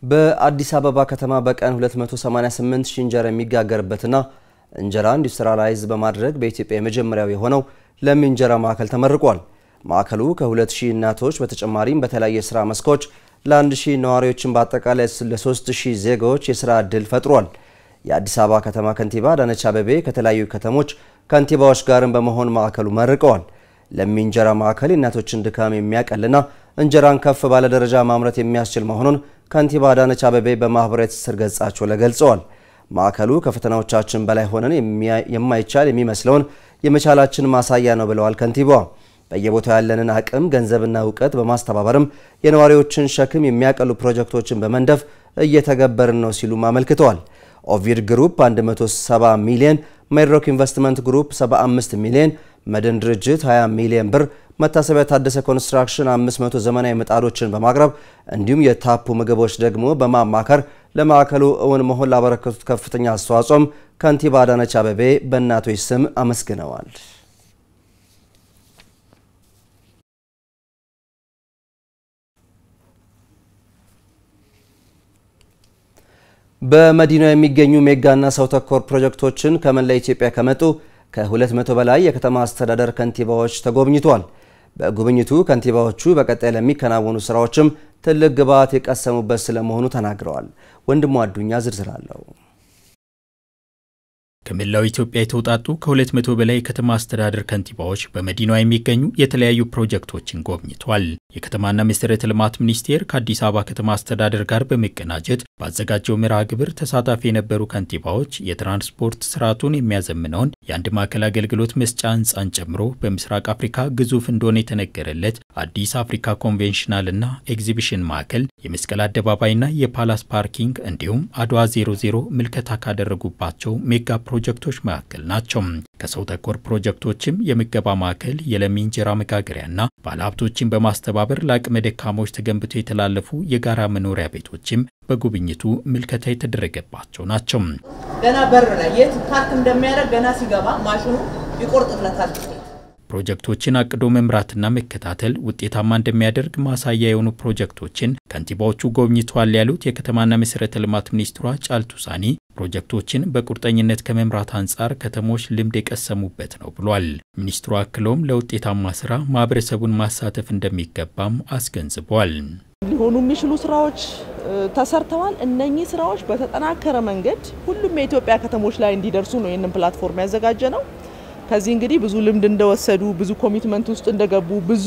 በአዲስ አበባ ከተማ በቀን 288 ሺህ እንጀራ የሚጋገርበትና እንጀራ ኢንዱስትሪያላይዝ በማድረግ በኢትዮጵያ የመጀመሪያው የሆነው ለሚ እንጀራ ማዕከል ተመርቋል። ማዕከሉ ከ2000 እናቶች በተጨማሪም በተለያዩ የስራ መስኮች ለ1000 ነዋሪዎችን በአጠቃላይ ለ3000 ዜጋዎች የስራ ዕድል ፈጥሯል። የአዲስ አበባ ከተማ ከንቲባ አዳነች አቤቤ ከተለያዩ ከተሞች ከንቲባዎች ጋርም በመሆን ማዕከሉ መርቀዋል። ለሚ እንጀራ ማዕከል የእናቶችን ድካም የሚያቀልና እንጀራን ከፍ ባለ ደረጃ ማምረት የሚያስችል መሆኑን ከንቲባ አዳነች አቤቤ በማህበራዊ ትስስር ገጻቸው ላይ ገልጸዋል። ማዕከሉ ከፈተናዎቻችን በላይ ሆነን የማይቻል የሚመስለውን የመቻላችን ማሳያ ነው ብለዋል ከንቲባዋ። በየቦታው ያለንን አቅም ገንዘብና እውቀት በማስተባበርም የነዋሪዎችን ሸክም የሚያቀሉ ፕሮጀክቶችን በመንደፍ እየተገበርን ነው ሲሉም አመልክተዋል። ኦቪድ ግሩፕ 170 ሚሊዮን፣ ሜድሮክ ኢንቨስትመንት ግሩፕ 75 ሚሊዮን፣ መድን ድርጅት 20 ሚሊዮን ብር፣ መታሰቢያ ታደሰ ኮንስትራክሽን 500 ዘመናዊ ምጣዶችን በማቅረብ እንዲሁም የታፑ ምግቦች ደግሞ በማማከር ለማዕከሉ እውን መሆን ላበረከቱት ከፍተኛ አስተዋጽኦም ከንቲባ አዳነች አቤቤ በእናቶች ስም አመስግነዋል። በመዲናው የሚገኙ ሜጋና ሰው ተኮር ፕሮጀክቶችን ከመላ ኢትዮጵያ ከመጡ ከ200 በላይ የከተማ አስተዳደር ከንቲባዎች ተጎብኝቷል። በጉብኝቱ ከንቲባዎቹ በቀጣይ ለሚከናወኑ ስራዎችም ትልቅ ግብዓት የቀሰሙበት ስለመሆኑ ተናግረዋል። ወንድሙ አዱኛ ዝርዝር አለው። ከመላው ኢትዮጵያ የተውጣጡ ከ200 በላይ የከተማ አስተዳደር ከንቲባዎች በመዲናዋ የሚገኙ የተለያዩ ፕሮጀክቶችን ጎብኝቷል። የከተማና መሰረተ ልማት ሚኒስቴር ከአዲስ አበባ ከተማ አስተዳደር ጋር በመቀናጀት ባዘጋጀው መርሃ ግብር ተሳታፊ የነበሩ ከንቲባዎች የትራንስፖርት ስርዓቱን የሚያዘምነውን የአንድ ማዕከል አገልግሎት መስጫ ህንፃን ጨምሮ በምስራቅ አፍሪካ ግዙፍ እንደሆነ የተነገረለት አዲስ አፍሪካ ኮንቬንሽናልና ኤግዚቢሽን ማዕከል፣ የመስቀል አደባባይና የፓላስ ፓርኪንግ እንዲሁም አድዋ 00 ምልከታ ካደረጉባቸው ሜጋ ፕሮጀክቶች መካከል ናቸው። ከሰው ተኮር ፕሮጀክቶችም የምገባ ማዕከል፣ የለሚ እንጀራ መጋገሪያና ባለሀብቶችን በማስተባበር ለአቅመ ደካሞች ተገንብተው የተላለፉ የጋራ መኖሪያ ቤቶችም በጉብኝቱ ምልከታ የተደረገባቸው ናቸው። ገና በር ላይ የት ፓርክ እንደሚያደርግ ገና ሲገባ ማሽኑ ይቆርጥለታል። ፕሮጀክቶችን አቅዶ መምራትና መከታተል ውጤታማ እንደሚያደርግ ማሳያ የሆኑ ፕሮጀክቶችን ከንቲባዎቹ ጎብኝተዋል ያሉት የከተማና መሰረተ ልማት ሚኒስትሯ ጫልቱ ሳኒ ፕሮጀክቶችን በቁርጠኝነት ከመምራት አንጻር ከተሞች ልምድ የቀሰሙበት ነው ብሏል። ሚኒስትሩ አክለውም ለውጤታማ ስራ ማህበረሰቡን ማሳተፍ እንደሚገባም አስገንዝቧል። ሊሆኑ የሚችሉ ስራዎች ተሰርተዋል። እነኚህ ስራዎች በተጠናከረ መንገድ ሁሉም የኢትዮጵያ ከተሞች ላይ እንዲደርሱ ነው ይህንን ፕላትፎርም ያዘጋጀ ነው። ከዚህ እንግዲህ ብዙ ልምድ እንደወሰዱ፣ ብዙ ኮሚትመንት ውስጥ እንደገቡ፣ ብዙ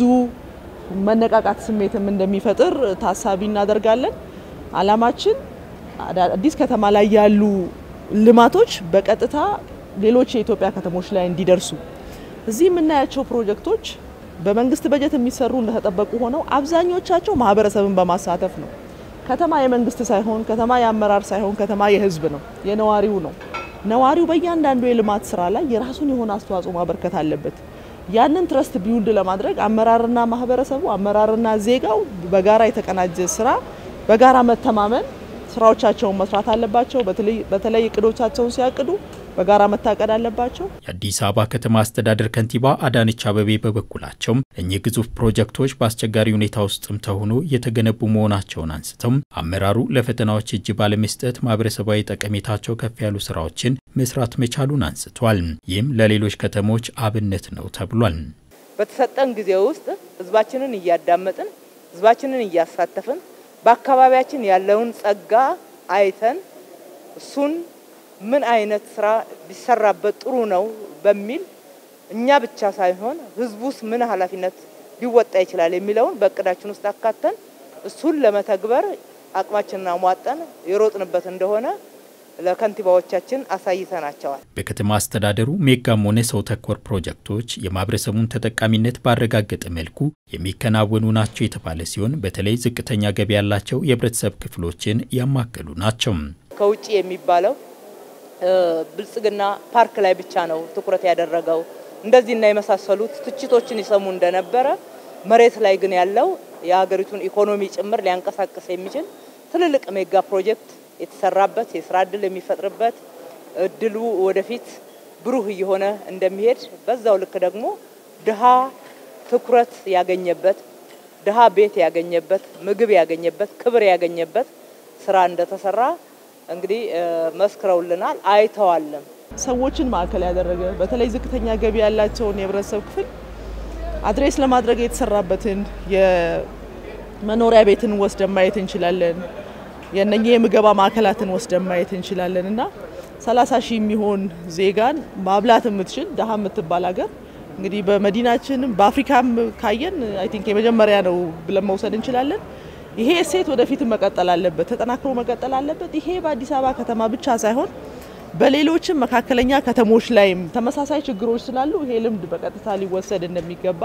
መነቃቃት ስሜትም እንደሚፈጥር ታሳቢ እናደርጋለን። አላማችን አዲስ ከተማ ላይ ያሉ ልማቶች በቀጥታ ሌሎች የኢትዮጵያ ከተሞች ላይ እንዲደርሱ እዚህ የምናያቸው ፕሮጀክቶች በመንግስት በጀት የሚሰሩ እንደተጠበቁ ሆነው አብዛኞቻቸው ማህበረሰብን በማሳተፍ ነው። ከተማ የመንግስት ሳይሆን ከተማ የአመራር ሳይሆን ከተማ የህዝብ ነው፣ የነዋሪው ነው። ነዋሪው በእያንዳንዱ የልማት ስራ ላይ የራሱን የሆነ አስተዋጽኦ ማበርከት አለበት። ያንን ትረስት ቢውልድ ለማድረግ አመራርና ማህበረሰቡ አመራርና ዜጋው በጋራ የተቀናጀ ስራ በጋራ መተማመን ስራዎቻቸውን መስራት አለባቸው። በተለይ እቅዶቻቸውን ሲያቅዱ በጋራ መታቀድ አለባቸው። የአዲስ አበባ ከተማ አስተዳደር ከንቲባ አዳነች አቤቤ በበኩላቸውም እኚህ ግዙፍ ፕሮጀክቶች በአስቸጋሪ ሁኔታ ውስጥም ተሆኖ የተገነቡ መሆናቸውን አንስተው አመራሩ ለፈተናዎች እጅ ባለመስጠት ማህበረሰባዊ ጠቀሜታቸው ከፍ ያሉ ስራዎችን መስራት መቻሉን አንስቷል። ይህም ለሌሎች ከተሞች አብነት ነው ተብሏል። በተሰጠን ጊዜ ውስጥ ህዝባችንን እያዳመጥን ህዝባችንን እያሳተፍን በአካባቢያችን ያለውን ጸጋ አይተን እሱን ምን አይነት ስራ ቢሰራበት ጥሩ ነው በሚል እኛ ብቻ ሳይሆን ህዝቡስ ምን ኃላፊነት ሊወጣ ይችላል የሚለውን በእቅዳችን ውስጥ አካተን እሱን ለመተግበር አቅማችንን አሟጠን የሮጥንበት እንደሆነ ለከንቲባዎቻችን አሳይተናቸዋል። በከተማ አስተዳደሩ ሜጋም ሆነ ሰው ተኮር ፕሮጀክቶች የማህበረሰቡን ተጠቃሚነት ባረጋገጠ መልኩ የሚከናወኑ ናቸው የተባለ ሲሆን በተለይ ዝቅተኛ ገቢ ያላቸው የህብረተሰብ ክፍሎችን ያማከሉ ናቸው። ከውጭ የሚባለው ብልጽግና ፓርክ ላይ ብቻ ነው ትኩረት ያደረገው እንደዚህና የመሳሰሉት ትችቶችን ይሰሙ እንደነበረ፣ መሬት ላይ ግን ያለው የሀገሪቱን ኢኮኖሚ ጭምር ሊያንቀሳቅስ የሚችል ትልልቅ ሜጋ ፕሮጀክት የተሰራበት የስራ እድል የሚፈጥርበት እድሉ ወደፊት ብሩህ እየሆነ እንደሚሄድ በዛው ልክ ደግሞ ድሃ ትኩረት ያገኘበት ድሃ ቤት ያገኘበት ምግብ ያገኘበት ክብር ያገኘበት ስራ እንደተሰራ እንግዲህ መስክረውልናል፣ አይተዋልም። ሰዎችን ማዕከል ያደረገ በተለይ ዝቅተኛ ገቢ ያላቸውን የህብረተሰብ ክፍል አድሬስ ለማድረግ የተሰራበትን የመኖሪያ ቤትን ወስደን ማየት እንችላለን። የነኚህ የምገባ ማዕከላትን ወስደን ማየት እንችላለን እና 30 ሺህ የሚሆን ዜጋን ማብላት የምትችል ድሀ የምትባል ሀገር እንግዲህ በመዲናችንም በአፍሪካም ካየን አይ ቲንክ የመጀመሪያ ነው ብለን መውሰድ እንችላለን። ይሄ እሴት ወደፊት መቀጠል አለበት፣ ተጠናክሮ መቀጠል አለበት። ይሄ በአዲስ አበባ ከተማ ብቻ ሳይሆን በሌሎችም መካከለኛ ከተሞች ላይም ተመሳሳይ ችግሮች ስላሉ ይሄ ልምድ በቀጥታ ሊወሰድ እንደሚገባ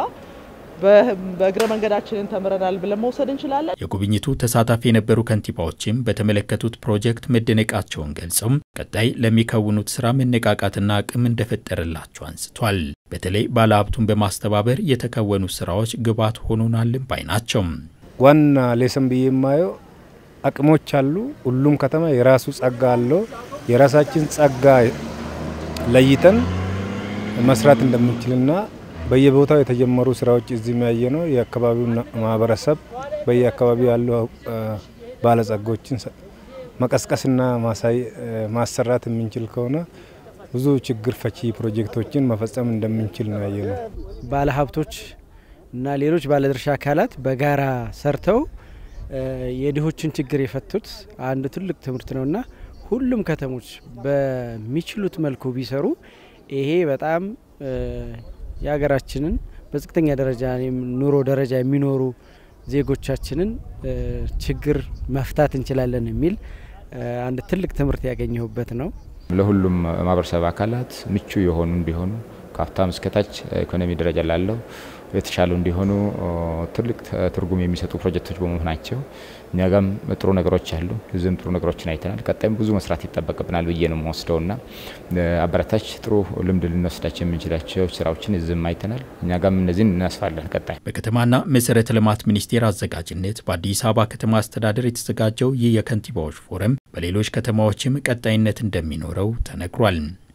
በእግረ መንገዳችንን ተምረናል ብለን መውሰድ እንችላለን። የጉብኝቱ ተሳታፊ የነበሩ ከንቲባዎችም በተመለከቱት ፕሮጀክት መደነቃቸውን ገልጸው ቀጣይ ለሚከውኑት ስራ መነቃቃትና አቅም እንደፈጠረላቸው አንስቷል። በተለይ ባለሀብቱን በማስተባበር የተከወኑ ስራዎች ግብዓት ሆኖናልን ባይ ናቸው። ዋና ሌሰን ብዬ የማየው አቅሞች አሉ። ሁሉም ከተማ የራሱ ጸጋ አለው። የራሳችን ጸጋ ለይተን መስራት እንደምንችልና በየቦታው የተጀመሩ ስራዎች እዚህ የሚያየ ነው። የአካባቢው ማህበረሰብ በየአካባቢው ያሉ ባለጸጎችን መቀስቀስና ማሰራት የምንችል ከሆነ ብዙ ችግር ፈቺ ፕሮጀክቶችን መፈጸም እንደምንችል ነው ያየ ነው። ባለሀብቶች እና ሌሎች ባለድርሻ አካላት በጋራ ሰርተው የድሆችን ችግር የፈቱት አንድ ትልቅ ትምህርት ነውና ሁሉም ከተሞች በሚችሉት መልኩ ቢሰሩ ይሄ በጣም የሀገራችንን በዝቅተኛ ደረጃ ኑሮ ደረጃ የሚኖሩ ዜጎቻችንን ችግር መፍታት እንችላለን የሚል አንድ ትልቅ ትምህርት ያገኘሁበት ነው። ለሁሉም ማህበረሰብ አካላት ምቹ የሆኑ እንዲሆኑ ከሀብታም እስከታች ኢኮኖሚ ደረጃ ላለው የተሻሉ እንዲሆኑ ትልቅ ትርጉም የሚሰጡ ፕሮጀክቶች በመሆናቸው እኛ ጋም ጥሩ ነገሮች አሉ። እዚህም ጥሩ ነገሮችን አይተናል። ቀጣይም ብዙ መስራት ይጠበቅብናል ብዬ ነው የምወስደውና አበረታች ጥሩ ልምድ ልንወስዳቸው የምንችላቸው ስራዎችን እዚህም አይተናል። እኛ ጋም እነዚህን እናስፋለን። ቀጣይ በከተማና መሰረተ ልማት ሚኒስቴር አዘጋጅነት በአዲስ አበባ ከተማ አስተዳደር የተዘጋጀው ይህ የከንቲባዎች ፎረም በሌሎች ከተማዎችም ቀጣይነት እንደሚኖረው ተነግሯል።